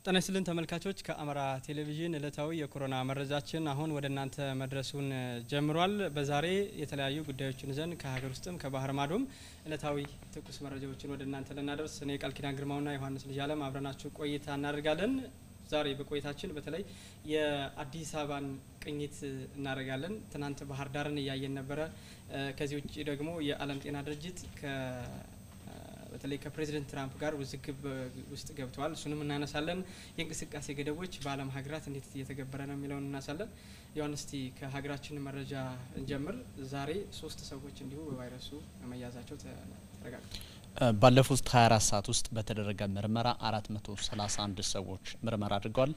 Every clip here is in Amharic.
ጤና ይስጥልን ተመልካቾች፣ ከአማራ ቴሌቪዥን እለታዊ የኮሮና መረጃችን አሁን ወደ እናንተ መድረሱን ጀምሯል። በዛሬ የተለያዩ ጉዳዮችን ይዘን ከሀገር ውስጥም ከባህር ማዶም እለታዊ ትኩስ መረጃዎችን ወደ እናንተ ልናደርስ እኔ ቃል ኪዳን ግርማውና ዮሐንስ ልጅ አለም አብረናችሁ ቆይታ እናደርጋለን። ዛሬ በቆይታችን በተለይ የአዲስ አበባን ቅኝት እናደርጋለን። ትናንት ባህር ዳርን እያየን ነበረ። ከዚህ ውጭ ደግሞ የዓለም ጤና ድርጅት በተለይ ከፕሬዚደንት ትራምፕ ጋር ውዝግብ ውስጥ ገብተዋል። እሱንም እናነሳለን። የእንቅስቃሴ ገደቦች በዓለም ሀገራት እንዴት እየተገበረ ነው የሚለውን እናነሳለን። ዮሐንስ እስቲ ከሀገራችን መረጃ እንጀምር። ዛሬ ሶስት ሰዎች እንዲሁ በቫይረሱ መያዛቸው ተረጋግጧል። ባለፉት 24 ሰዓት ውስጥ በተደረገ ምርመራ 431 ሰዎች ምርመራ አድርገዋል።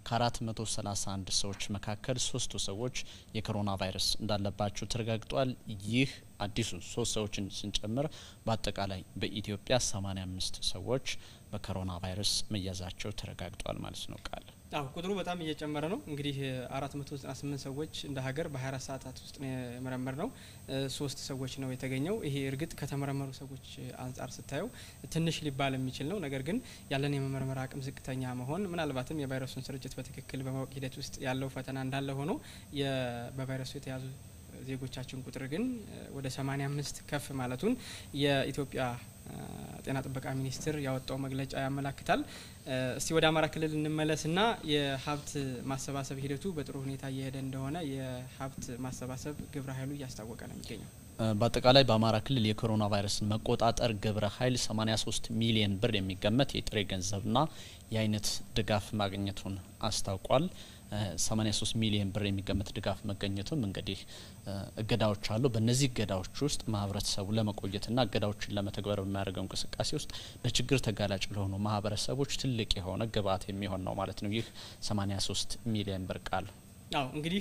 ከ431 ሰዎች መካከል ሶስቱ ሰዎች የኮሮና ቫይረስ እንዳለባቸው ተረጋግጧል። ይህ አዲሱ ሶስት ሰዎችን ስንጨምር በአጠቃላይ በኢትዮጵያ 85 ሰዎች በኮሮና ቫይረስ መያዛቸው ተረጋግጧል ማለት ነው። ቃል አዎ ቁጥሩ በጣም እየጨመረ ነው። እንግዲህ 498 ሰዎች እንደ ሀገር በ24 ሰዓታት ውስጥ ነው የመረመር ነው። ሶስት ሰዎች ነው የተገኘው። ይሄ እርግጥ ከተመረመሩ ሰዎች አንጻር ስታየው ትንሽ ሊባል የሚችል ነው። ነገር ግን ያለን የመመርመር አቅም ዝቅተኛ መሆን ምናልባትም የቫይረሱን ስርጭት በትክክል በማወቅ ሂደት ውስጥ ያለው ፈተና እንዳለ ሆኖ በቫይረሱ የተያዙ ዜጎቻችን ቁጥር ግን ወደ 85 ከፍ ማለቱን የኢትዮጵያ ጤና ጥበቃ ሚኒስቴር ያወጣው መግለጫ ያመላክታል። እስቲ ወደ አማራ ክልል እንመለስና የሀብት ማሰባሰብ ሂደቱ በጥሩ ሁኔታ እየሄደ እንደሆነ የሀብት ማሰባሰብ ግብረ ኃይሉ እያስታወቀ ነው የሚገኘው። በአጠቃላይ በአማራ ክልል የኮሮና ቫይረስን መቆጣጠር ግብረ ኃይል 83 ሚሊዮን ብር የሚገመት የጥሬ ገንዘብና የአይነት ድጋፍ ማግኘቱን አስታውቋል። 83 ሚሊዮን ብር የሚገመት ድጋፍ መገኘቱም እንግዲህ እገዳዎች አሉ። በእነዚህ እገዳዎች ውስጥ ማህበረሰቡ ለመቆየትና እገዳዎችን ለመተግበር በሚያደርገው እንቅስቃሴ ውስጥ ለችግር ተጋላጭ ለሆኑ ማህበረሰቦች ትልቅ የሆነ ግብዓት የሚሆን ነው ማለት ነው። ይህ 83 ሚሊዮን ብር ቃል አዎ እንግዲህ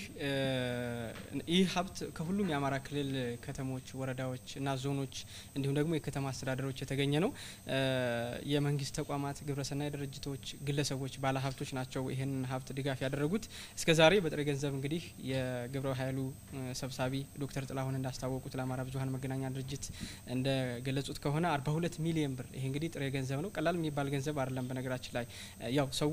ይህ ሀብት ከሁሉም የአማራ ክልል ከተሞች፣ ወረዳዎች እና ዞኖች እንዲሁም ደግሞ የከተማ አስተዳደሮች የተገኘ ነው። የመንግስት ተቋማት፣ ግብረሰናይ ድርጅቶች፣ ግለሰቦች፣ ባለሀብቶች ናቸው ይህን ሀብት ድጋፍ ያደረጉት። እስከ ዛሬ በጥሬ ገንዘብ እንግዲህ የግብረ ኃይሉ ሰብሳቢ ዶክተር ጥላሁን እንዳስታወቁት ለአማራ ብዙኃን መገናኛ ድርጅት እንደገለጹት ከሆነ 42 ሚሊዮን ብር ይሄ እንግዲህ ጥሬ ገንዘብ ነው። ቀላል የሚባል ገንዘብ አይደለም። በነገራችን ላይ ያው ሰው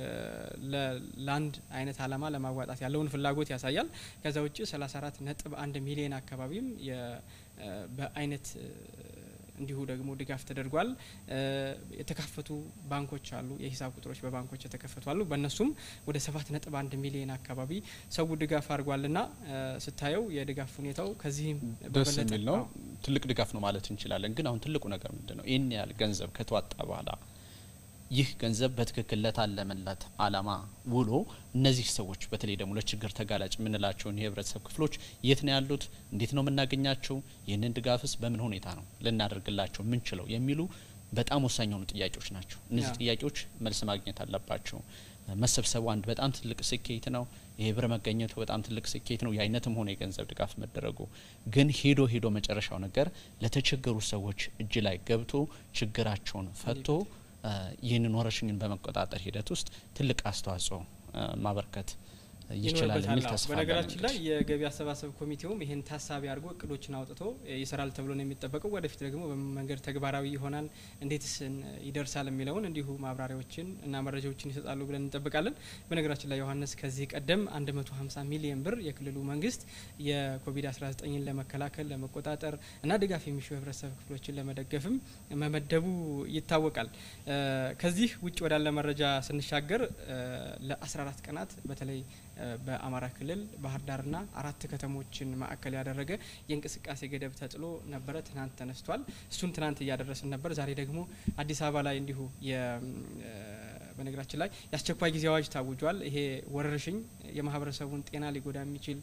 ለአንድ አይነት አላማ ለማዋጣት ያለውን ፍላጎት ያሳያል። ከዛ ውጭ 34 ነጥብ አንድ ሚሊዮን አካባቢም በአይነት እንዲሁ ደግሞ ድጋፍ ተደርጓል። የተከፈቱ ባንኮች አሉ፣ የሂሳብ ቁጥሮች በባንኮች የተከፈቱ አሉ። በእነሱም ወደ ሰባት ነጥብ አንድ ሚሊዮን አካባቢ ሰው ድጋፍ አድርጓልና ስታየው የድጋፍ ሁኔታው ከዚህም ደስ የሚል ነው። ትልቅ ድጋፍ ነው ማለት እንችላለን። ግን አሁን ትልቁ ነገር ምንድን ነው? ይህን ያህል ገንዘብ ከተዋጣ በኋላ ይህ ገንዘብ በትክክል ለታለመለት አላማ ውሎ እነዚህ ሰዎች በተለይ ደግሞ ለችግር ተጋላጭ የምንላቸውን የህብረተሰብ ክፍሎች የት ነው ያሉት? እንዴት ነው የምናገኛቸው? ይህንን ድጋፍስ በምን ሁኔታ ነው ልናደርግላቸው የምንችለው? የሚሉ በጣም ወሳኝ የሆኑ ጥያቄዎች ናቸው። እነዚህ ጥያቄዎች መልስ ማግኘት አለባቸው። መሰብሰቡ አንድ በጣም ትልቅ ስኬት ነው። ይሄ ብር መገኘቱ በጣም ትልቅ ስኬት ነው። የአይነትም ሆነ የገንዘብ ድጋፍ መደረጉ ግን ሄዶ ሄዶ መጨረሻው ነገር ለተቸገሩ ሰዎች እጅ ላይ ገብቶ ችግራቸውን ፈቶ ይህንን ወረርሽኝን በመቆጣጠር ሂደት ውስጥ ትልቅ አስተዋጽኦ ማበርከት ይችላል የሚል ተስፋ በነገራችን ላይ የገቢ አሰባሰብ ኮሚቴውም ይህን ታሳቢ አድርጎ እቅዶችን አውጥቶ ይሰራል ተብሎ ነው የሚጠበቀው። ወደፊት ደግሞ በመንገድ ተግባራዊ ይሆናል፣ እንዴትስ ይደርሳል የሚለውን እንዲሁ ማብራሪያዎችን እና መረጃዎችን ይሰጣሉ ብለን እንጠብቃለን። በነገራችን ላይ ዮሐንስ ከዚህ ቀደም 150 ሚሊዮን ብር የክልሉ መንግስት የኮቪድ-19ን ለመከላከል ለመቆጣጠር እና ድጋፍ የሚሹ የህብረተሰብ ክፍሎችን ለመደገፍም መመደቡ ይታወቃል። ከዚህ ውጭ ወዳለ መረጃ ስንሻገር ለ14 ቀናት በተለይ በአማራ ክልል ባህር ዳርና አራት ከተሞችን ማዕከል ያደረገ የእንቅስቃሴ ገደብ ተጥሎ ነበረ። ትናንት ተነስቷል። እሱን ትናንት እያደረስን ነበር። ዛሬ ደግሞ አዲስ አበባ ላይ እንዲሁ በነገራችን ላይ የአስቸኳይ ጊዜ አዋጅ ታውጇል። ይሄ ወረርሽኝ የማህበረሰቡን ጤና ሊጎዳ የሚችል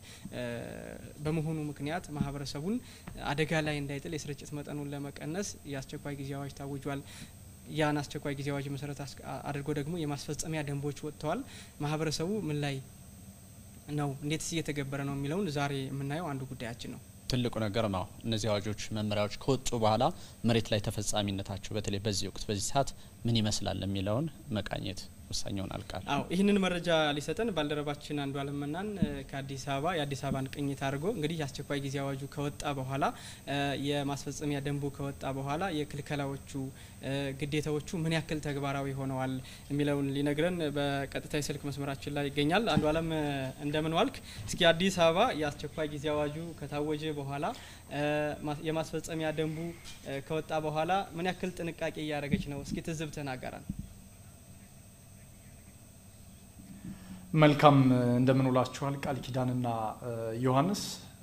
በመሆኑ ምክንያት ማህበረሰቡን አደጋ ላይ እንዳይጥል የስርጭት መጠኑን ለመቀነስ የአስቸኳይ ጊዜ አዋጅ ታውጇል። ያን አስቸኳይ ጊዜ አዋጅ መሰረት አድርጎ ደግሞ የማስፈጸሚያ ደንቦች ወጥተዋል። ማህበረሰቡ ምን ላይ ነው፣ እንዴትስ እየተገበረ ነው የሚለውን ዛሬ የምናየው አንዱ ጉዳያችን ነው። ትልቁ ነገር ነው። እነዚህ አዋጆች፣ መመሪያዎች ከወጡ በኋላ መሬት ላይ ተፈጻሚነታቸው በተለይ በዚህ ወቅት በዚህ ሰዓት ምን ይመስላል የሚለውን መቃኘት ወሳኝ ይሆናል ቃል አዎ ይህንን መረጃ ሊሰጠን ባልደረባችን አንዱ አለመናን ከአዲስ አበባ የአዲስ አበባን ቅኝት አድርጎ እንግዲህ የአስቸኳይ ጊዜ አዋጁ ከወጣ በኋላ የማስፈጸሚያ ደንቡ ከወጣ በኋላ የክልከላዎቹ ግዴታዎቹ ምን ያክል ተግባራዊ ሆነዋል የሚለውን ሊነግረን በቀጥታ የስልክ መስመራችን ላይ ይገኛል። አንዱ አለም እንደምን ዋልክ? እስኪ አዲስ አበባ የአስቸኳይ ጊዜ አዋጁ ከታወጀ በኋላ የማስፈጸሚያ ደንቡ ከወጣ በኋላ ምን ያክል ጥንቃቄ እያደረገች ነው? እስኪ ትዝብትህን አጋራን። መልካም እንደምንውላችኋል ቃል ኪዳንና ዮሐንስ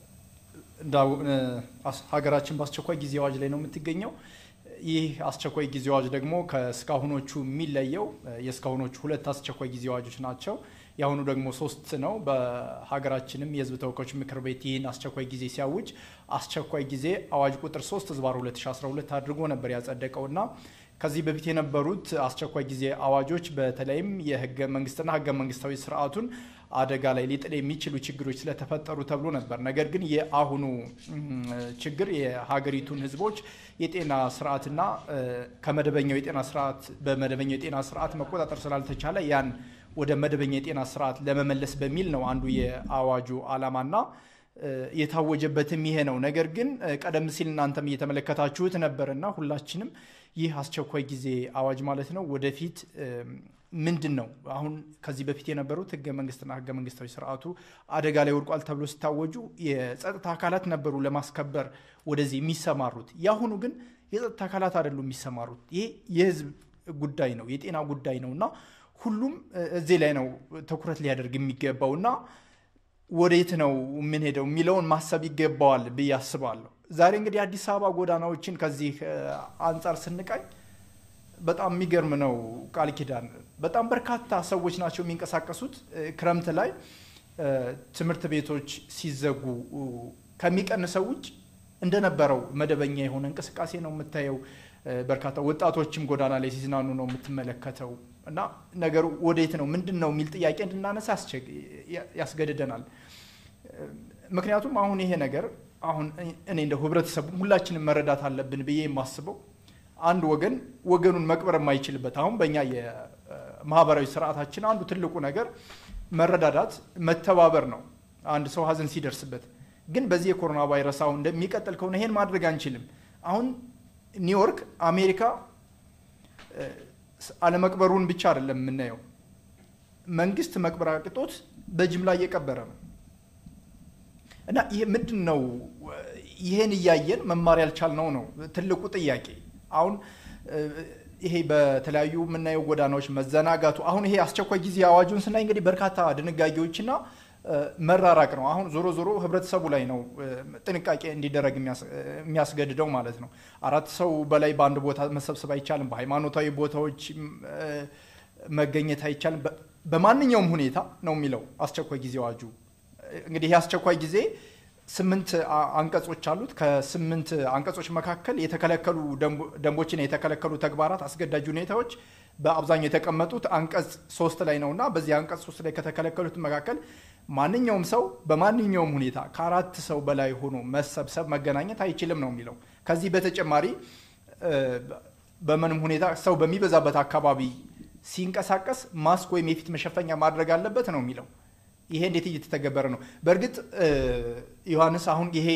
ሀገራችን በአስቸኳይ ጊዜ አዋጅ ላይ ነው የምትገኘው። ይህ አስቸኳይ ጊዜ አዋጅ ደግሞ ከእስካሁኖቹ የሚለየው የእስካሁኖቹ ሁለት አስቸኳይ ጊዜ አዋጆች ናቸው። የአሁኑ ደግሞ ሶስት ነው። በሀገራችንም የሕዝብ ተወካዮች ምክር ቤት ይህን አስቸኳይ ጊዜ ሲያውጅ አስቸኳይ ጊዜ አዋጅ ቁጥር 3 ህዝባር 2012 አድርጎ ነበር ያጸደቀውና ከዚህ በፊት የነበሩት አስቸኳይ ጊዜ አዋጆች በተለይም የህገ መንግስትና ህገ መንግስታዊ ስርዓቱን አደጋ ላይ ሊጥል የሚችሉ ችግሮች ስለተፈጠሩ ተብሎ ነበር። ነገር ግን የአሁኑ ችግር የሀገሪቱን ህዝቦች የጤና ስርዓትና ከመደበኛው የጤና ስርዓት በመደበኛው የጤና ስርዓት መቆጣጠር ስላልተቻለ ያን ወደ መደበኛ የጤና ስርዓት ለመመለስ በሚል ነው አንዱ የአዋጁ ዓላማና የታወጀበትም ይሄ ነው። ነገር ግን ቀደም ሲል እናንተም እየተመለከታችሁት ነበርና ሁላችንም ይህ አስቸኳይ ጊዜ አዋጅ ማለት ነው ወደፊት ምንድን ነው አሁን ከዚህ በፊት የነበሩት ህገ መንግስትና ህገ መንግስታዊ ስርዓቱ አደጋ ላይ ወድቋል ተብሎ ሲታወጁ የጸጥታ አካላት ነበሩ ለማስከበር ወደዚህ የሚሰማሩት። የአሁኑ ግን የጸጥታ አካላት አይደሉም የሚሰማሩት። ይሄ የህዝብ ጉዳይ ነው፣ የጤና ጉዳይ ነው እና ሁሉም እዚህ ላይ ነው ትኩረት ሊያደርግ የሚገባው እና ወዴት ነው የምንሄደው የሚለውን ማሰብ ይገባዋል ብዬ አስባለሁ። ዛሬ እንግዲህ አዲስ አበባ ጎዳናዎችን ከዚህ አንጻር ስንቃኝ በጣም የሚገርም ነው። ቃል ኪዳን በጣም በርካታ ሰዎች ናቸው የሚንቀሳቀሱት። ክረምት ላይ ትምህርት ቤቶች ሲዘጉ ከሚቀንሰው ውጭ እንደነበረው መደበኛ የሆነ እንቅስቃሴ ነው የምታየው። በርካታ ወጣቶችም ጎዳና ላይ ሲዝናኑ ነው የምትመለከተው። እና ነገሩ ወዴት ነው ምንድን ነው የሚል ጥያቄ እንድናነሳ ያስገድደናል። ምክንያቱም አሁን ይሄ ነገር አሁን እኔ እንደ ህብረተሰቡ ሁላችንም መረዳት አለብን ብዬ የማስበው አንድ ወገን ወገኑን መቅበር የማይችልበት አሁን በእኛ የማህበራዊ ስርዓታችን አንዱ ትልቁ ነገር መረዳዳት፣ መተባበር ነው። አንድ ሰው ሀዘን ሲደርስበት ግን በዚህ የኮሮና ቫይረስ አሁን እንደሚቀጥል ከሆነ ይሄን ማድረግ አንችልም። አሁን ኒውዮርክ አሜሪካ አለመቅበሩን ብቻ አይደለም የምናየው፣ መንግስት መቅበር አቅቶት በጅምላ እየቀበረ ነው። እና ይሄ ምንድን ነው? ይሄን እያየን መማር ያልቻልነው ነው ትልቁ ጥያቄ። አሁን ይሄ በተለያዩ የምናየው ጎዳናዎች መዘናጋቱ፣ አሁን ይሄ አስቸኳይ ጊዜ አዋጁን ስናይ እንግዲህ በርካታ ድንጋጌዎችና መራራቅ ነው። አሁን ዞሮ ዞሮ ህብረተሰቡ ላይ ነው ጥንቃቄ እንዲደረግ የሚያስገድደው ማለት ነው። አራት ሰው በላይ በአንድ ቦታ መሰብሰብ አይቻልም። በሃይማኖታዊ ቦታዎች መገኘት አይቻልም። በማንኛውም ሁኔታ ነው የሚለው አስቸኳይ ጊዜ አዋጁ። እንግዲህ ይህ አስቸኳይ ጊዜ ስምንት አንቀጾች አሉት። ከስምንት አንቀጾች መካከል የተከለከሉ ደንቦችና የተከለከሉ ተግባራት፣ አስገዳጅ ሁኔታዎች በአብዛኛው የተቀመጡት አንቀጽ ሶስት ላይ ነው እና በዚህ አንቀጽ ሶስት ላይ ከተከለከሉት መካከል ማንኛውም ሰው በማንኛውም ሁኔታ ከአራት ሰው በላይ ሆኖ መሰብሰብ መገናኘት አይችልም ነው የሚለው። ከዚህ በተጨማሪ በምንም ሁኔታ ሰው በሚበዛበት አካባቢ ሲንቀሳቀስ ማስክ ወይም የፊት መሸፈኛ ማድረግ አለበት ነው የሚለው። ይሄ እንዴት እየተተገበረ ነው? በእርግጥ ዮሐንስ፣ አሁን ይሄ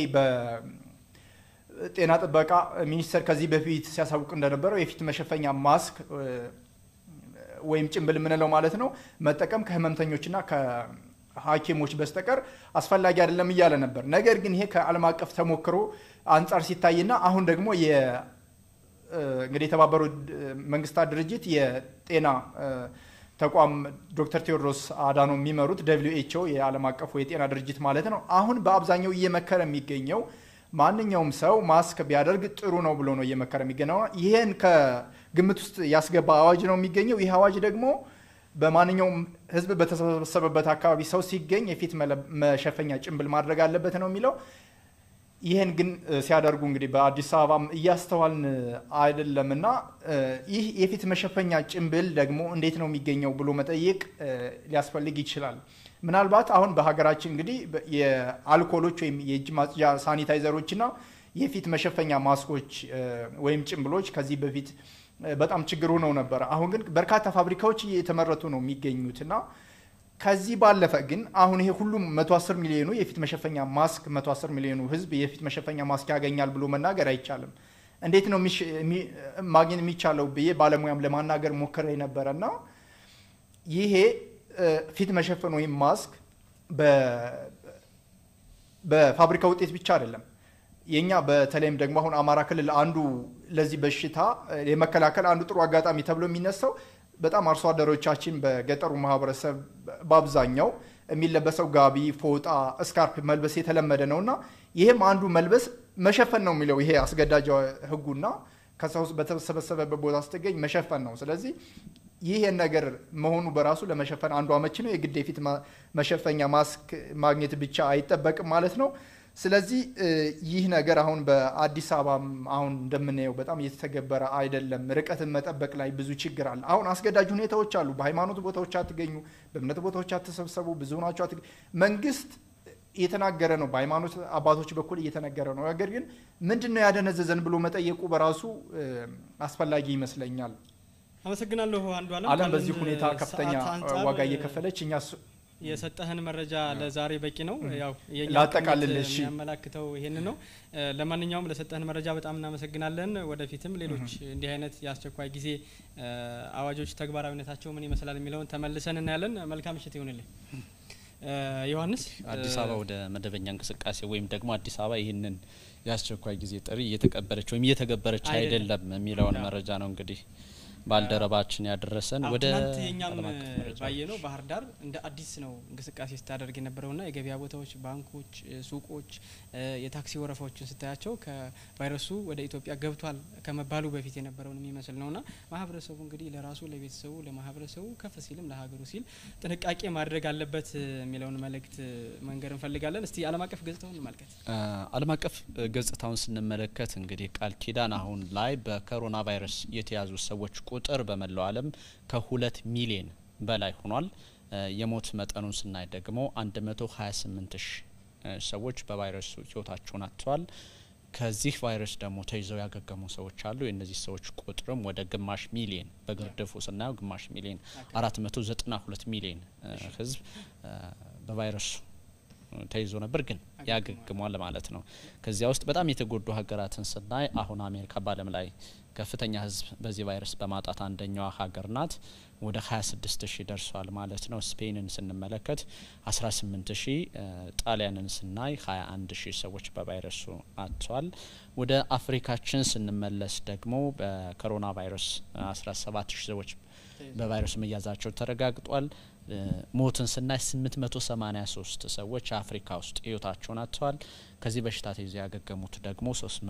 በጤና ጥበቃ ሚኒስቴር ከዚህ በፊት ሲያሳውቅ እንደነበረው የፊት መሸፈኛ ማስክ ወይም ጭንብል የምንለው ማለት ነው መጠቀም ከህመምተኞችና ከሐኪሞች በስተቀር አስፈላጊ አይደለም እያለ ነበር። ነገር ግን ይሄ ከዓለም አቀፍ ተሞክሮ አንጻር ሲታይና አሁን ደግሞ እንግዲህ የተባበሩት መንግስታት ድርጅት የጤና ተቋም ዶክተር ቴዎድሮስ አዳኖ የሚመሩት ደብሊው ኤች ኦ የዓለም አቀፉ የጤና ድርጅት ማለት ነው አሁን በአብዛኛው እየመከረ የሚገኘው ማንኛውም ሰው ማስክ ቢያደርግ ጥሩ ነው ብሎ ነው እየመከረ የሚገኘው። ይህን ከግምት ውስጥ ያስገባ አዋጅ ነው የሚገኘው። ይህ አዋጅ ደግሞ በማንኛውም ህዝብ በተሰበሰበበት አካባቢ ሰው ሲገኝ የፊት መሸፈኛ ጭንብል ማድረግ አለበት ነው የሚለው። ይህን ግን ሲያደርጉ እንግዲህ በአዲስ አበባም እያስተዋልን አይደለም እና ይህ የፊት መሸፈኛ ጭንብል ደግሞ እንዴት ነው የሚገኘው ብሎ መጠየቅ ሊያስፈልግ ይችላል። ምናልባት አሁን በሀገራችን እንግዲህ የአልኮሎች ወይም የእጅ ማጽጃ ሳኒታይዘሮች እና የፊት መሸፈኛ ማስኮች ወይም ጭንብሎች ከዚህ በፊት በጣም ችግር ሆነው ነበረ። አሁን ግን በርካታ ፋብሪካዎች እየተመረቱ ነው የሚገኙት እና ከዚህ ባለፈ ግን አሁን ይሄ ሁሉም 110 ሚሊዮኑ የፊት መሸፈኛ ማስክ 110 ሚሊዮኑ ህዝብ የፊት መሸፈኛ ማስክ ያገኛል ብሎ መናገር አይቻልም። እንዴት ነው ማግኘት የሚቻለው ብዬ ባለሙያም ለማናገር ሞክሬ ነበረ እና ይሄ ፊት መሸፈን ወይም ማስክ በፋብሪካ ውጤት ብቻ አይደለም። የኛ በተለይም ደግሞ አሁን አማራ ክልል አንዱ ለዚህ በሽታ የመከላከል አንዱ ጥሩ አጋጣሚ ተብሎ የሚነሳው በጣም አርሶ አደሮቻችን በገጠሩ ማህበረሰብ በአብዛኛው የሚለበሰው ጋቢ፣ ፎጣ፣ እስካርፕ መልበስ የተለመደ ነው እና ይህም አንዱ መልበስ መሸፈን ነው የሚለው ይሄ አስገዳጅ ህጉና ከሰው በተሰበሰበበት ቦታ ስትገኝ መሸፈን ነው። ስለዚህ ይህ ነገር መሆኑ በራሱ ለመሸፈን አንዱ አመቺ ነው። የግድ የፊት መሸፈኛ ማስክ ማግኘት ብቻ አይጠበቅም ማለት ነው። ስለዚህ ይህ ነገር አሁን በአዲስ አበባ አሁን እንደምናየው በጣም እየተተገበረ አይደለም። ርቀትን መጠበቅ ላይ ብዙ ችግር አለ። አሁን አስገዳጅ ሁኔታዎች አሉ። በሃይማኖት ቦታዎች አትገኙ፣ በእምነት ቦታዎች አትሰብሰቡ፣ ብዙ ናቸው። መንግስት እየተናገረ ነው፣ በሃይማኖት አባቶች በኩል እየተነገረ ነው። ነገር ግን ምንድን ነው ያደነዘዘን ብሎ መጠየቁ በራሱ አስፈላጊ ይመስለኛል። አመሰግናለሁ አንዱ አለም። አለም በዚህ ሁኔታ ከፍተኛ ዋጋ እየከፈለች እኛ የሰጠህን መረጃ ለዛሬ በቂ ነው። ያው ላጠቃልልሽ የሚያመላክተው ይሄን ነው። ለማንኛውም ለሰጠህን መረጃ በጣም እናመሰግናለን። ወደፊትም ሌሎች እንዲህ አይነት የአስቸኳይ ጊዜ አዋጆች ተግባራዊነታቸው ምን ይመስላል የሚለውን ተመልሰን እናያለን። መልካም ምሽት ይሁንልኝ። ዮሐንስ፣ አዲስ አበባ ወደ መደበኛ እንቅስቃሴ ወይም ደግሞ አዲስ አበባ ይህንን የአስቸኳይ ጊዜ ጥሪ እየተቀበለች ወይም እየተገበረች አይደለም የሚለውን መረጃ ነው እንግዲህ ባልደረባችን ያደረሰን ወደ ትናንት የኛም ባየ ነው። ባህር ዳር እንደ አዲስ ነው እንቅስቃሴ ስታደርግ የነበረውና የገበያ ቦታዎች፣ ባንኮች፣ ሱቆች፣ የታክሲ ወረፋዎችን ስታያቸው ከቫይረሱ ወደ ኢትዮጵያ ገብቷል ከመባሉ በፊት የነበረውን የሚመስል ነውና ማህበረሰቡ እንግዲህ ለራሱ ለቤተሰቡ፣ ለማህበረሰቡ ከፍ ሲልም ለሀገሩ ሲል ጥንቃቄ ማድረግ አለበት የሚለውን መልእክት መንገር እንፈልጋለን። እስቲ ዓለም አቀፍ ገጽታውን እንመልከት። ዓለም አቀፍ ገጽታውን ስንመለከት እንግዲህ ቃል ኪዳን አሁን ላይ በኮሮና ቫይረስ የተያዙ ሰዎች ቁጥር በመላው ዓለም ከሁለት ሚሊዮን በላይ ሆኗል። የሞት መጠኑን ስናይ ደግሞ 128 ሺህ ሰዎች በቫይረሱ ህይወታቸውን አጥተዋል። ከዚህ ቫይረስ ደግሞ ተይዘው ያገገሙ ሰዎች አሉ። የእነዚህ ሰዎች ቁጥርም ወደ ግማሽ ሚሊዮን በግርድፉ ስናየው ግማሽ ሚሊዮን 492 ሚሊዮን ህዝብ በቫይረሱ ተይዞ ነበር፣ ግን ያገግሟል ማለት ነው። ከዚያ ውስጥ በጣም የተጎዱ ሀገራትን ስናይ አሁን አሜሪካ በዓለም ላይ ከፍተኛ ህዝብ በዚህ ቫይረስ በማጣት አንደኛዋ ሀገር ናት። ወደ 26 ሺህ ደርሷል ማለት ነው። ስፔንን ስንመለከት 18 ሺህ፣ ጣሊያንን ስናይ 21 ሺህ ሰዎች በቫይረሱ አጥተዋል። ወደ አፍሪካችን ስንመለስ ደግሞ በኮሮና ቫይረስ 17 ሺህ ሰዎች በቫይረሱ መያዛቸው ተረጋግጧል። ሞትን ስናይ 883 ሰዎች አፍሪካ ውስጥ ህይወታቸውን አጥተዋል። ከዚህ በሽታ ተይዘው ያገገሙት ደግሞ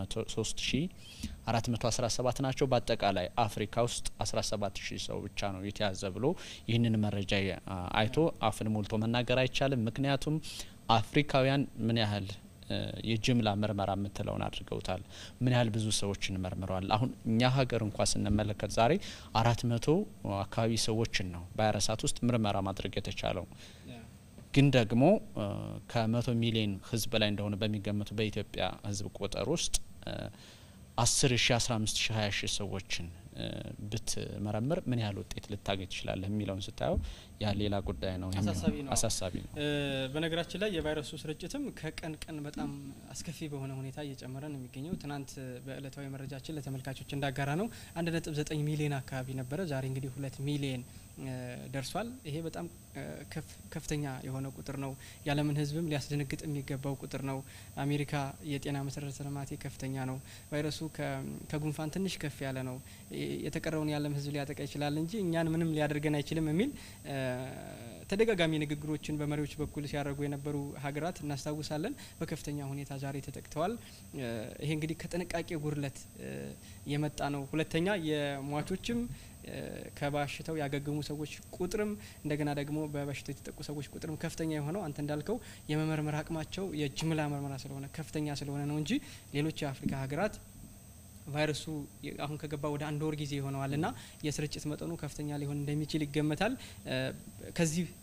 3417 ናቸው። በአጠቃላይ አፍሪካ ውስጥ 17 ሺህ ሰው ብቻ ነው የተያዘ ብሎ ይህንን መረጃ አይቶ አፍን ሞልቶ መናገር አይቻልም። ምክንያቱም አፍሪካውያን ምን ያህል የጅምላ ምርመራ የምትለውን አድርገውታል። ምን ያህል ብዙ ሰዎችን መርምረዋል። አሁን እኛ ሀገር እንኳ ስንመለከት ዛሬ አራት መቶ አካባቢ ሰዎችን ነው በሀያ ሰዓት ውስጥ ምርመራ ማድረግ የተቻለው። ግን ደግሞ ከመቶ ሚሊዮን ህዝብ በላይ እንደሆነ በሚገመቱ በኢትዮጵያ ህዝብ ቁጥር ውስጥ አስር ሺ አስራ አምስት ሺ ሀያ ሺ ሰዎችን ብትመረምር ምን ያህል ውጤት ልታገኝ ትችላለህ የሚለውን ስታየው ያ ሌላ ጉዳይ ነው፣ አሳሳቢ ነው። በነገራችን ላይ የቫይረሱ ስርጭትም ከቀን ቀን በጣም አስከፊ በሆነ ሁኔታ እየጨመረ ነው የሚገኘው። ትናንት በእለታዊ መረጃችን ለተመልካቾች እንዳጋራ ነው አንድ ነጥብ ዘጠኝ ሚሊዮን አካባቢ ነበረ። ዛሬ እንግዲህ ሁለት ሚሊዮን ደርሷል። ይሄ በጣም ከፍተኛ የሆነ ቁጥር ነው። የዓለምን ህዝብም ሊያስደነግጥ የሚገባው ቁጥር ነው። አሜሪካ የጤና መሰረተ ልማቴ ከፍተኛ ነው። ቫይረሱ ከጉንፋን ትንሽ ከፍ ያለ ነው። የተቀረውን የዓለም ህዝብ ሊያጠቃ ይችላል እንጂ እኛን ምንም ሊያደርገን አይችልም የሚል ተደጋጋሚ ንግግሮችን በመሪዎች በኩል ሲያደርጉ የነበሩ ሀገራት እናስታውሳለን። በከፍተኛ ሁኔታ ዛሬ ተጠቅተዋል። ይሄ እንግዲህ ከጥንቃቄ ጉድለት የመጣ ነው። ሁለተኛ የሟቾችም ከበሽታው ያገገሙ ሰዎች ቁጥርም እንደገና ደግሞ በበሽታው የተጠቁ ሰዎች ቁጥርም ከፍተኛ የሆነው አንተ እንዳልከው የመመርመር አቅማቸው የጅምላ ምርመራ ስለሆነ ከፍተኛ ስለሆነ ነው እንጂ ሌሎች የአፍሪካ ሀገራት ቫይረሱ አሁን ከገባ ወደ አንድ ወር ጊዜ ይሆነዋል እና የስርጭት መጠኑ ከፍተኛ ሊሆን እንደሚችል ይገመታል። ከዚህ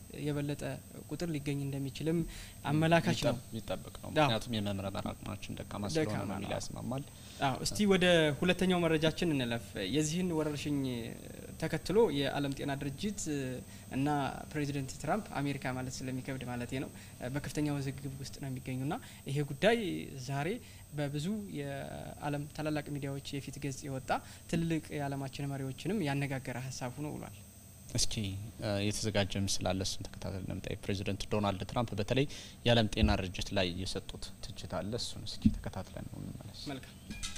የበለጠ ቁጥር ሊገኝ እንደሚችልም አመላካች ነው። ይጠበቅ ነው። ምክንያቱም የመምረመር አቅማችን ደካማ ስለሆነ ነው የሚል ያስማማል። አዎ እስቲ ወደ ሁለተኛው መረጃችን እንለፍ። የዚህን ወረርሽኝ ተከትሎ የዓለም ጤና ድርጅት እና ፕሬዚደንት ትራምፕ አሜሪካ ማለት ስለሚከብድ ማለት ነው በከፍተኛ ውዝግብ ውስጥ ነው የሚገኙና ይሄ ጉዳይ ዛሬ በብዙ የዓለም ታላላቅ ሚዲያዎች የፊት ገጽ የወጣ ትልልቅ የዓለማችን መሪዎችንም ያነጋገረ ሀሳብ ሆኖ ውሏል። እስኪ የተዘጋጀ ምስል አለ። እሱን ተከታተል ለምጣይ ፕሬዚደንት ዶናልድ ትራምፕ በተለይ የዓለም ጤና ድርጅት ላይ የሰጡት ትችት አለ። እሱን እስኪ ተከታትለን ነው እንመለስ። መልካም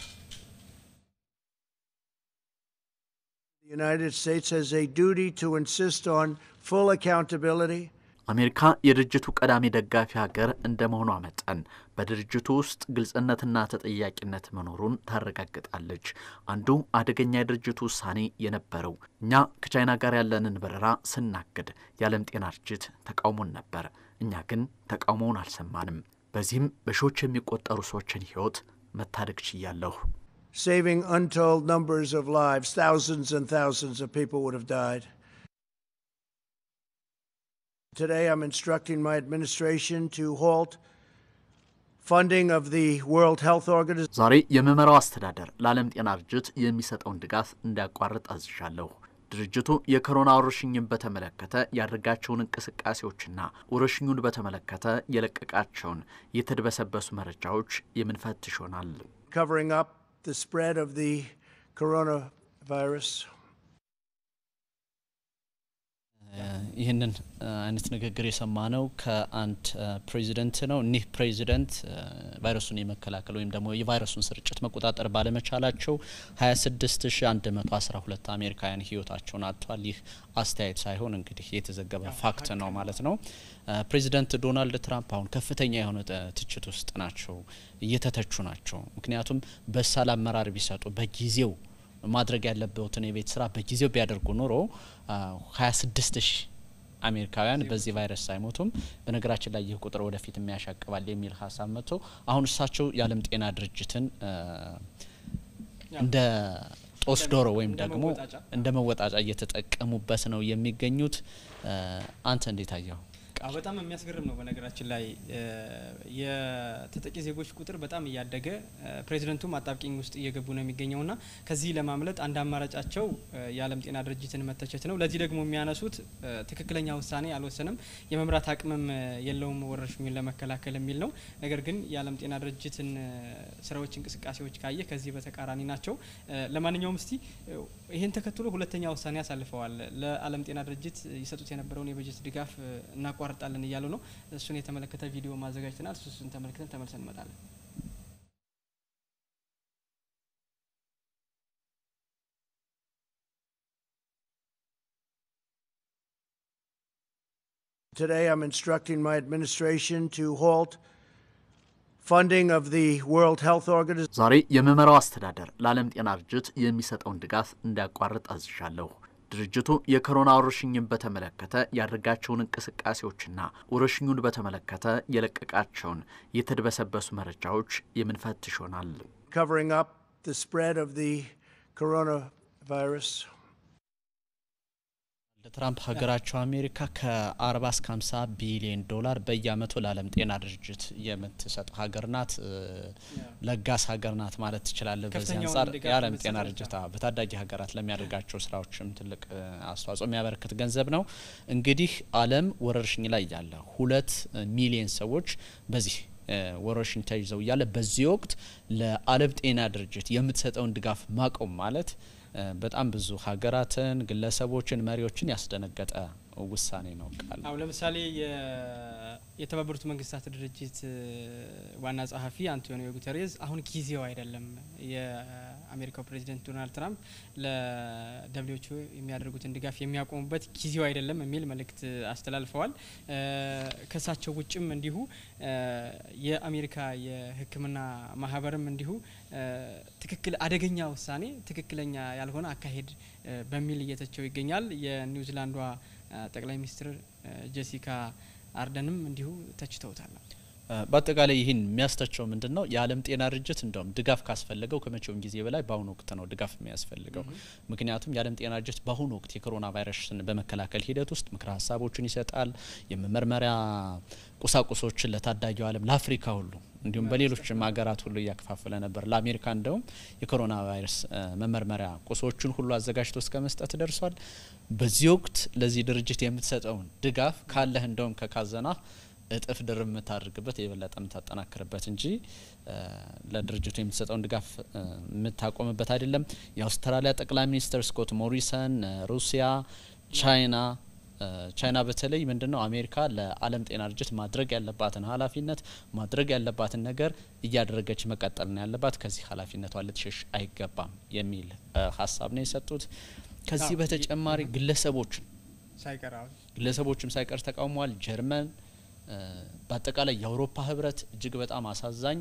The United States has a duty to insist on full accountability. አሜሪካ የድርጅቱ ቀዳሚ ደጋፊ ሀገር እንደ መሆኗ መጠን በድርጅቱ ውስጥ ግልጽነትና ተጠያቂነት መኖሩን ታረጋግጣለች። አንዱ አደገኛ የድርጅቱ ውሳኔ የነበረው እኛ ከቻይና ጋር ያለንን በረራ ስናግድ የዓለም ጤና ድርጅት ተቃውሞን ነበር። እኛ ግን ተቃውሞውን አልሰማንም። በዚህም በሺዎች የሚቆጠሩ ሰዎችን ሕይወት መታደግ ችያለሁ። saving untold numbers of lives. Thousands and thousands of people would have died. Today, I'm instructing my administration to halt funding of the World Health Organization. ዛሬ የምመራው አስተዳደር ለዓለም ጤና ድርጅት የሚሰጠውን ድጋፍ እንዲያቋርጥ አዝዣለሁ። ድርጅቱ የኮሮና ወረርሽኝን በተመለከተ ያደረጋቸውን እንቅስቃሴዎችና ወረርሽኙን በተመለከተ የለቀቃቸውን የተድበሰበሱ መረጃዎች የምንፈትሽ ይሆናል። covering up the spread of the coronavirus. ይህንን አይነት ንግግር የሰማ ነው ከአንድ ፕሬዚደንት ነው። እኒህ ፕሬዚደንት ቫይረሱን የመከላከል ወይም ደግሞ የቫይረሱን ስርጭት መቆጣጠር ባለመቻላቸው 26112 አሜሪካውያን ህይወታቸውን አጥተዋል። ይህ አስተያየት ሳይሆን እንግዲህ የተዘገበ ፋክት ነው ማለት ነው። ፕሬዚደንት ዶናልድ ትራምፕ አሁን ከፍተኛ የሆነ ትችት ውስጥ ናቸው፣ እየተተቹ ናቸው። ምክንያቱም በሳል አመራር ቢሰጡ በጊዜው ማድረግ ያለበትን የቤት ስራ በጊዜው ቢያደርጉ ኖሮ 26 ሺህ አሜሪካውያን በዚህ ቫይረስ ሳይሞቱም፣ በነገራችን ላይ ይህ ቁጥር ወደፊት የሚያሻቅባል የሚል ሀሳብ መጥቶ አሁን እሳቸው የዓለም ጤና ድርጅትን እንደ ጦስ ዶሮ ወይም ደግሞ እንደ መወጣጫ እየተጠቀሙበት ነው የሚገኙት። አንተ እንዴት አየው? በጣም የሚያስገርም ነው። በነገራችን ላይ የተጠቂ ዜጎች ቁጥር በጣም እያደገ ፕሬዚደንቱም አጣብቂኝ ውስጥ እየገቡ ነው የሚገኘው ና ከዚህ ለማምለጥ አንድ አማራጫቸው የዓለም ጤና ድርጅትን መተቸት ነው። ለዚህ ደግሞ የሚያነሱት ትክክለኛ ውሳኔ አልወሰንም፣ የመምራት አቅምም የለውም ወረርሽኙን ለመከላከል የሚል ነው። ነገር ግን የዓለም ጤና ድርጅትን ስራዎች፣ እንቅስቃሴዎች ካየ ከዚህ በተቃራኒ ናቸው። ለማንኛውም እስቲ ይህን ተከትሎ ሁለተኛ ውሳኔ አሳልፈዋል። ለዓለም ጤና ድርጅት ይሰጡት የነበረውን የበጀት ድጋፍ እናቋ እናቋርጣለን እያሉ ነው። እሱን የተመለከተ ቪዲዮ ማዘጋጅተናል። እሱን ተመልክተን ተመልሰን እንመጣለን። Today, I'm instructing my administration to halt funding of the World Health Organization. ዛሬ የምመራው አስተዳደር ለዓለም ጤና ድርጅት የሚሰጠውን ድጋፍ እንዲያቋርጥ አዝዣለሁ። ድርጅቱ የኮሮና ወረርሽኝን በተመለከተ ያደረጋቸውን እንቅስቃሴዎችና ወረርሽኙን በተመለከተ የለቀቃቸውን የተድበሰበሱ መረጃዎች የምንፈትሽ ይሆናል። covering up the spread of the coronavirus. ትራምፕ ሀገራቸው አሜሪካ ከ40 እስከ 50 ቢሊዮን ዶላር በየአመቱ ለዓለም ጤና ድርጅት የምትሰጥ ሀገር ናት። ለጋስ ሀገር ናት ማለት ትችላለህ። በዚህ አንጻር የዓለም ጤና ድርጅት በታዳጊ ሀገራት ለሚያደርጋቸው ስራዎችም ትልቅ አስተዋጽኦ የሚያበረክት ገንዘብ ነው። እንግዲህ ዓለም ወረርሽኝ ላይ ያለ ሁለት ሚሊዮን ሰዎች በዚህ ወረርሽኝ ተይዘው እያለ በዚህ ወቅት ለዓለም ጤና ድርጅት የምትሰጠውን ድጋፍ ማቆም ማለት በጣም ብዙ ሀገራትን፣ ግለሰቦችን፣ መሪዎችን ያስደነገጠ ውሳኔ ነው። ቃል አሁ ለምሳሌ የተባበሩት መንግስታት ድርጅት ዋና ጸሐፊ አንቶኒዮ ጉተሬዝ አሁን ጊዜው አይደለም፣ የአሜሪካው ፕሬዚደንት ዶናልድ ትራምፕ ለደብሊዎቹ የሚያደርጉትን ድጋፍ የሚያቆሙበት ጊዜው አይደለም የሚል መልእክት አስተላልፈዋል። ከእሳቸው ውጭም እንዲሁ የአሜሪካ የሕክምና ማህበርም እንዲሁ ትክክል አደገኛ ውሳኔ፣ ትክክለኛ ያልሆነ አካሄድ በሚል እየተቸው ይገኛል። የኒውዚላንዷ ጠቅላይ ሚኒስትር ጄሲካ አርደንም እንዲሁ ተችተውታል። በአጠቃላይ ይህን የሚያስተቸው ምንድን ነው? የዓለም ጤና ድርጅት እንደውም ድጋፍ ካስፈለገው ከመቼውም ጊዜ በላይ በአሁኑ ወቅት ነው ድጋፍ የሚያስፈልገው። ምክንያቱም የዓለም ጤና ድርጅት በአሁኑ ወቅት የኮሮና ቫይረስን በመከላከል ሂደት ውስጥ ምክረ ሀሳቦችን ይሰጣል። የመመርመሪያ ቁሳቁሶችን ለታዳጊው ዓለም ለአፍሪካ ሁሉ እንዲሁም በሌሎችም ሀገራት ሁሉ እያከፋፈለ ነበር። ለአሜሪካ እንደውም የኮሮና ቫይረስ መመርመሪያ ቁሶችን ሁሉ አዘጋጅቶ እስከ መስጠት ደርሷል። በዚህ ወቅት ለዚህ ድርጅት የምትሰጠውን ድጋፍ ካለህ እንደውም ከካዘና እጥፍ ድርብ የምታደርግበት የበለጠ የምታጠናክርበት እንጂ ለድርጅቱ የምትሰጠውን ድጋፍ የምታቆምበት አይደለም። የአውስትራሊያ ጠቅላይ ሚኒስትር ስኮት ሞሪሰን፣ ሩሲያ፣ ቻይና ቻይና በተለይ ምንድን ነው አሜሪካ ለዓለም ጤና ድርጅት ማድረግ ያለባትን ኃላፊነት ማድረግ ያለባትን ነገር እያደረገች መቀጠል ነው ያለባት። ከዚህ ኃላፊነቷ ልትሸሽ አይገባም የሚል ሀሳብ ነው የሰጡት። ከዚህ በተጨማሪ ግለሰቦችን ሳይቀር ግለሰቦችም ሳይቀር ተቃውመዋል። ጀርመን በአጠቃላይ የአውሮፓ ህብረት እጅግ በጣም አሳዛኝ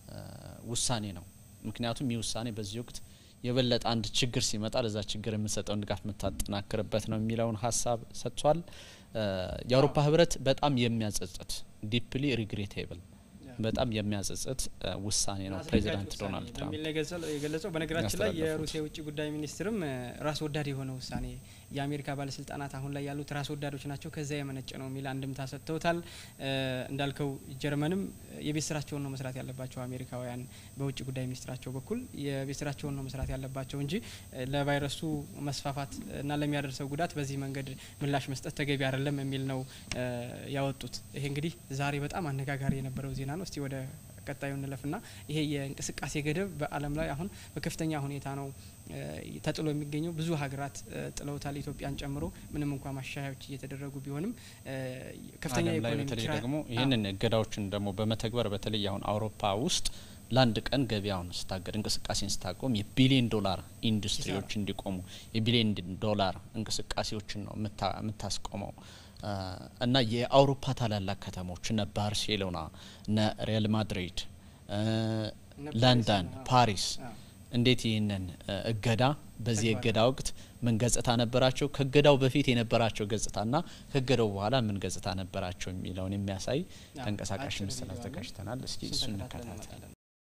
ውሳኔ ነው። ምክንያቱም ይህ ውሳኔ በዚህ ወቅት የበለጠ አንድ ችግር ሲመጣ ለዛ ችግር የምትሰጠውን ድጋፍ የምታጠናክርበት ነው የሚለውን ሀሳብ ሰጥቷል። የአውሮፓ ህብረት በጣም የሚያጸጽት ዲፕሊ ሪግሬቴብል በጣም የሚያጸጽት ውሳኔ ነው ፕሬዚዳንት ዶናልድ ትራምፕ በሚል የገለጸው። በነገራችን ላይ የሩሲያ የውጭ ጉዳይ ሚኒስትርም ራስ ወዳድ የሆነ ውሳኔ የአሜሪካ ባለስልጣናት አሁን ላይ ያሉት ራስ ወዳዶች ናቸው፣ ከዚያ የመነጨ ነው የሚል አንድምታ ሰጥተውታል። እንዳልከው ጀርመንም የቤት ስራቸውን ነው መስራት ያለባቸው አሜሪካውያን በውጭ ጉዳይ ሚኒስትራቸው በኩል የቤት ስራቸውን ነው መስራት ያለባቸው እንጂ ለቫይረሱ መስፋፋት እና ለሚያደርሰው ጉዳት በዚህ መንገድ ምላሽ መስጠት ተገቢ አይደለም የሚል ነው ያወጡት። ይሄ እንግዲህ ዛሬ በጣም አነጋጋሪ የነበረው ዜና ነው። እስቲ ወደ ቀጣዩ እንለፍና ይሄ የእንቅስቃሴ ገደብ በዓለም ላይ አሁን በከፍተኛ ሁኔታ ነው ተጥሎ የሚገኘው። ብዙ ሀገራት ጥለውታል፣ ኢትዮጵያን ጨምሮ ምንም እንኳ ማሻሻያዎች እየተደረጉ ቢሆንም ከፍተኛ ዓለም ላይ የኢኮኖሚ በተለይ ኪራ- ደግሞ ይህንን እገዳዎችን ደግሞ በመተግበር በተለይ አሁን አውሮፓ ውስጥ ለአንድ ቀን ገበያውን ስታገድ እንቅስቃሴን ስታቆም የቢሊዮን ዶላር ኢንዱስትሪዎች እንዲቆሙ የቢሊዮን ዶላር እንቅስቃሴዎችን ነው የምታ- የምታስቆመው አ፣ እና የአውሮፓ ታላላቅ ከተሞች እነ ባርሴሎና እነ ሪያል ማድሪድ እ፣ እነ ለንደን ፓሪስ፣ አዎ። ፓሪስ አዎ። እንዴት ይህንን እ፣ እገዳ በዚህ ተግባራዊ የእገዳ ወቅት ምን ገጽታ ነበራቸው፣ ከእገዳው በፊት የነበራቸው ገጽታና ከእገዳው በኋላ ምን ገጽታ ነበራቸው የሚለውን የሚያሳይ አዎ፣ ተንቀሳቃሽ አጭር ምስል ቪዲዮ አለ። አዘጋጅተናል። እስኪ እሱን እሱን ተከታትለን እንከታተል። እንመጣለን።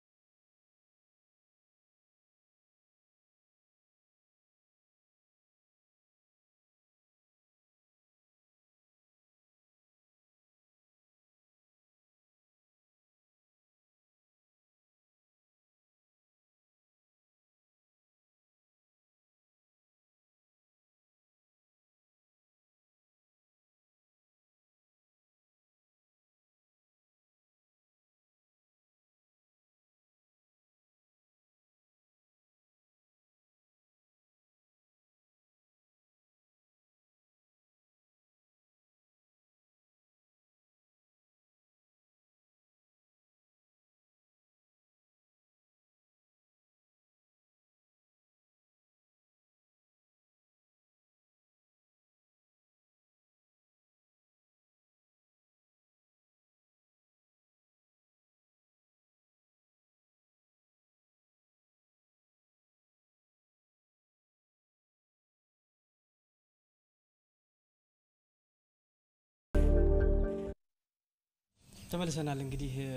ተመልሰናል። እንግዲህ እ፣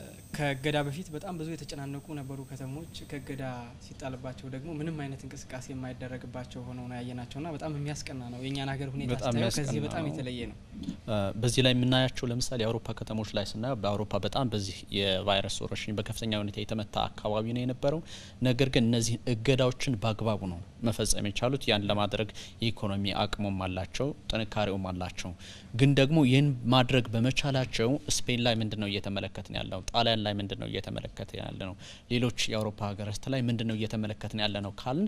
ከእገዳ በፊት በጣም ብዙ የተጨናነቁ ነበሩ ከተሞች። ከእገዳ ሲጣልባቸው ደግሞ ምንም አይነት እንቅስቃሴ የማይደረግባቸው ሆነው ነው ያየናቸውና በጣም የሚያስቀና ነው። የእኛን ሀገር ሁኔታ በጣም ስታየው ከዚህ የሚያስቀና በጣም ነው። የተለየ ነው። አ፣ በዚህ ላይ የምናያቸው ለምሳሌ የአውሮፓ ከተሞች ላይ ስናየው በአውሮፓ በጣም በዚህ የቫይረስ ወረርሽኝ በከፍተኛ ሁኔታ የተመታ አካባቢ ነው የነበረው። ነገር ግን እነዚህን እገዳዎችን በአግባቡ ነው መፈጸም የቻሉት። ያን ለማድረግ የኢኮኖሚ አቅሙም አላቸው፣ ጥንካሬውም አላቸው። ግን ደግሞ ይህን ማድረግ በመቻላቸው ስፔን ላይ ምንድን ነው እየተመለከትን ያለው? ጣሊያን ላይ ምንድን ነው እየተመለከትን ያለ ነው? ሌሎች የአውሮፓ ሀገራት ላይ ምንድን ነው እየተመለከትን ያለ ነው ካልን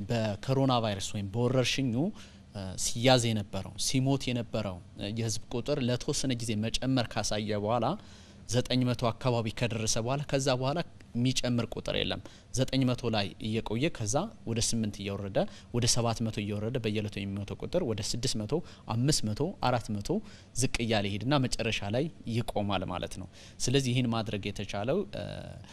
በኮሮና ቫይረስ ወይም በወረርሽኙ እ፣ ሲያዝ የነበረው ሲሞት የነበረው እ፣ የህዝብ ቁጥር ለተወሰነ ጊዜ መጨመር ካሳየ በኋላ ዘጠኝ መቶ አካባቢ ከደረሰ በኋላ ከዛ በኋላ የሚጨምር ቁጥር የለም። ዘጠኝ መቶ ላይ እየቆየ ከዛ ወደ ስምንት እየወረደ ወደ ሰባት መቶ እየወረደ በየለቱ የሚሞተው ቁጥር ወደ ስድስት መቶ አምስት መቶ አራት መቶ ዝቅ እያለ ይሄድና መጨረሻ ላይ ይቆማል ማለት ነው። ስለዚህ ይህን ማድረግ የተቻለው እ፣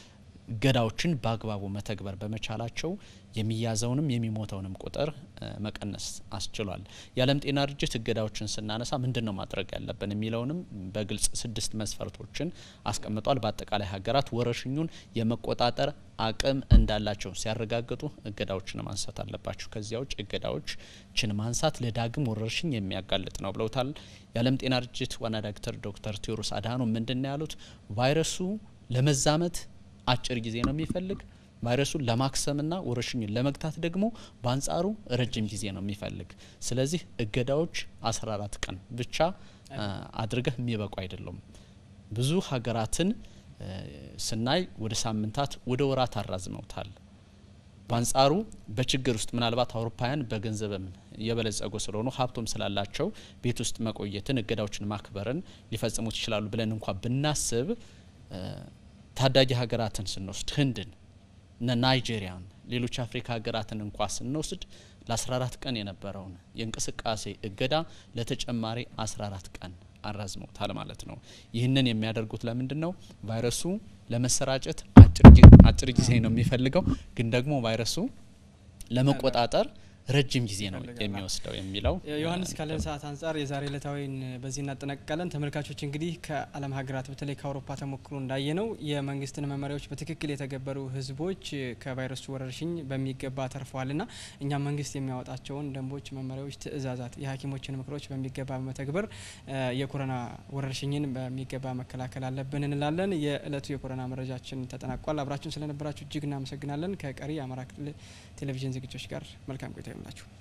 እገዳዎችን በአግባቡ መተግበር በመቻላቸው የሚያዘውንም የሚሞተውንም ቁጥር መቀነስ አስችሏል። የዓለም ጤና ድርጅት እገዳዎችን ስናነሳ ምንድን ነው ማድረግ ያለብን የሚለውንም በግልጽ ስድስት መስፈርቶችን አስቀምጧል። በአጠቃላይ ሀገራት ወረርሽኙን የመቆጣጠር አቅም እንዳላቸው ሲያረጋግጡ እገዳዎችን ማንሳት አለባቸው። ከዚያ ውጭ እገዳዎችን ማንሳት ለዳግም ወረርሽኝ የሚያጋልጥ ነው ብለውታል። የዓለም ጤና ድርጅት ዋና ዳይሬክተር ዶክተር ቴዎድሮስ አድሃኖም ምንድን ነው ያሉት? ቫይረሱ ለመዛመት አጭር ጊዜ ነው የሚፈልግ ቫይረሱን ለማክሰምና ወረርሽኙን ለመግታት ደግሞ በአንጻሩ ረጅም ጊዜ ነው የሚፈልግ። ስለዚህ እገዳዎች አስራ አራት ቀን ብቻ አድርገህ የሚበቁ አይደሉም። ብዙ ሀገራትን ስናይ ወደ ሳምንታት ወደ ወራት አራዝመውታል። በአንጻሩ በችግር ውስጥ ምናልባት አውሮፓውያን በገንዘብም የበለጸጉ ስለሆኑ ሀብቶም ስላላቸው ቤት ውስጥ መቆየትን እገዳዎችን ማክበርን ሊፈጽሙት ይችላሉ ብለን እንኳ ብናስብ ታዳጊ ሀገራትን ስንወስድ ህንድን እነ ናይጄሪያን ሌሎች አፍሪካ ሀገራትን እንኳ ስንወስድ ለ14 ቀን የነበረውን የእንቅስቃሴ እገዳ ለተጨማሪ 14 ቀን አራዝመውታል ማለት ነው። ይህንን የሚያደርጉት ለምንድን ነው? ቫይረሱ ለመሰራጨት አጭር ጊዜ ነው የሚፈልገው፣ ግን ደግሞ ቫይረሱ ለመቆጣጠር ረጅም ጊዜ ነው የሚወስደው የሚለው ዮሐንስ ካለን ሰዓት አንጻር የዛሬ ዕለታዊን በዚህ እናጠናቅቃለን። ተመልካቾች እንግዲህ ከዓለም ሀገራት በተለይ ከአውሮፓ ተሞክሮ እንዳየ ነው የመንግስትን መመሪያዎች በትክክል የተገበሩ ህዝቦች ከቫይረሱ ወረርሽኝ በሚገባ ተርፈዋልና እኛም መንግስት የሚያወጣቸውን ደንቦች፣ መመሪያዎች፣ ትዕዛዛት፣ የሐኪሞችን ምክሮች በሚገባ በመተግበር የኮሮና ወረርሽኝን በሚገባ መከላከል አለብን እንላለን። የዕለቱ የኮሮና መረጃችን ተጠናቋል። አብራችሁን ስለነበራችሁ እጅግ እናመሰግናለን። ከቀሪ የአማራ ክልል ቴሌቪዥን ዝግጅቶች ጋር መልካም ቆይታ ይሁንላችሁ።